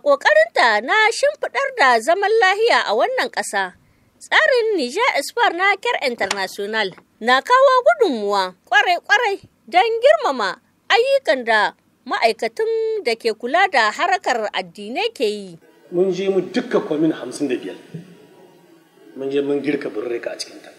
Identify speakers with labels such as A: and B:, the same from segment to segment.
A: ƙoƙarinta na shimfiɗar da zaman lahiya a wannan ƙasa, tsarin Niger Espoir na Care International na kawo gudunmuwa ƙwarai-ƙwarai don girmama ayyukan da ma'aikatan da ke kula da harkar addinai ke yi.
B: Mun je mu dukka kwamin hamsin da biyar. Mun je mun girka birrika a cikinta.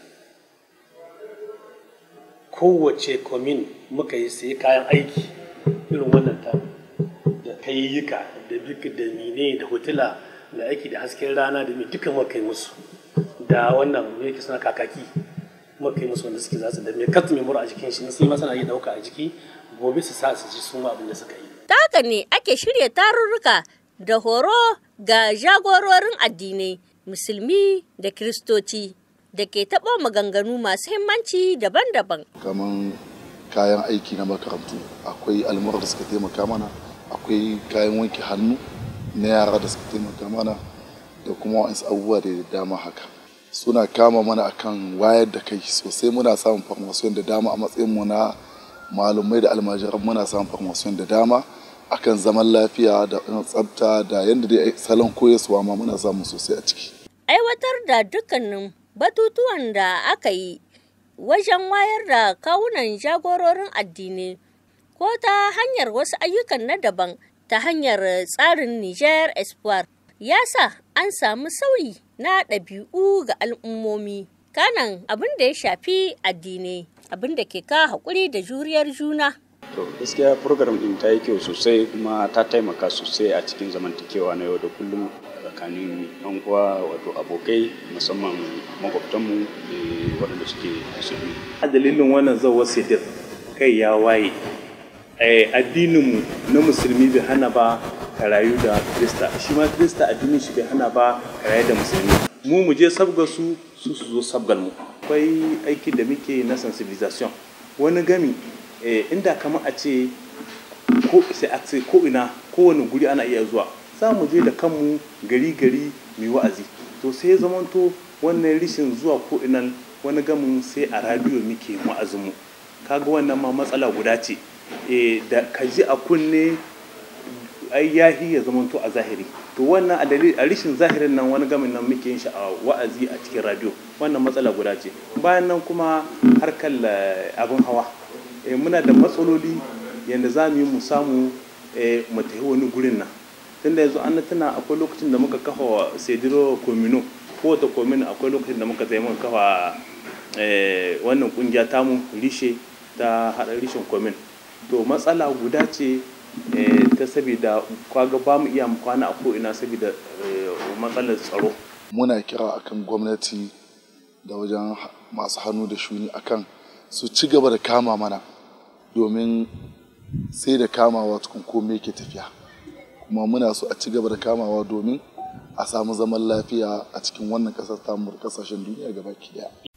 B: Kowace kwamin muka yi sai kayan aiki irin wannan ta da kayayyuka da bik da mine da hotula da aiki da hasken rana da mai duka muka yi musu da wannan me yake suna kakaki muka yi musu wanda suke zasu da mai kat mai mura a jikin shi sai ma suna iya dauka a jiki gobe su sa su ji sun abin da suka yi.
A: Ta haka ne ake shirya tarurruka da horo ga jagororin addinai musulmi da kiristoci da ke taɓa maganganu masu himmanci daban-daban.
C: Kaman kayan aiki na makarantu akwai almurar da suka taimaka mana akwai kayan wanke hannu na yara da suka taimaka mana da kuma wasu abubuwa da dama haka suna kama mana akan wayar da kai sosai muna samun farmasiyon da dama a matsayin mu na malumai da almajiran muna samun farmasiyon da dama akan zaman lafiya da tsafta da yadda dai salon koyaswa ma muna samu sosai a ciki
A: aiwatar da dukkanin batutuwan da aka yi wajen wayar da kawunan jagororin addini ko ta hanyar wasu ayyukan na daban ta hanyar tsarin Niger Espoir ya sa an samu sauyi na ɗabi'u ga al'ummomi kanan abin da ya shafi addinai abin da ke ka haƙuri da juriyar juna.
D: To gaskiya program ɗin ta yi kyau sosai kuma ta taimaka sosai a cikin zamantakewa na yau da kullum tsakanin yan uwa wato abokai musamman makwabtanmu da waɗanda suke musulmi.
E: A dalilin wannan zawar sidir kai ya waye addininmu na musulmi bai hana ba ka rayu da krista shi ma krista addinin shi bai hana ba ka rayu da musulmi mu mu je sabga su su su zo sabgal mu akwai aikin da muke na sensibilisation wani gami inda kamar a ce ko sai a ce ko ina kowane guri ana iya zuwa za mu je da kanmu gari gari mu wa'azi to sai zamanto wannan rishin zuwa ko inan wani gamin sai a radiyo muke wa'azin mu kaga wannan ma matsala guda ce da ka ji a kunne ai yahi ya zamanto a zahiri to wannan a dalil a rishin zahirin nan wani gamin nan muke yin shi a wa'azi a cikin radio wannan matsala guda ce bayan nan kuma harkar abin hawa muna da matsaloli yadda za mu yi mu samu mu tafi wani gurin nan tunda yanzu an tuna akwai lokacin da muka kafa sediro komino kowace komino akwai lokacin da muka zai muka kafa wannan kungiya tamu rishe ta haɗa rishin komin to matsala guda ce ta saboda kwaga ba mu iya kwana a ko'ina saboda matsalar tsaro
C: muna kira akan gwamnati da wajen masu hannu da shuni akan su ci gaba da kama mana domin sai da kamawa tukun kome ke tafiya kuma muna so a ci gaba da kamawa domin a samu zaman lafiya a cikin wannan kasar tamu kasashen duniya gaba daya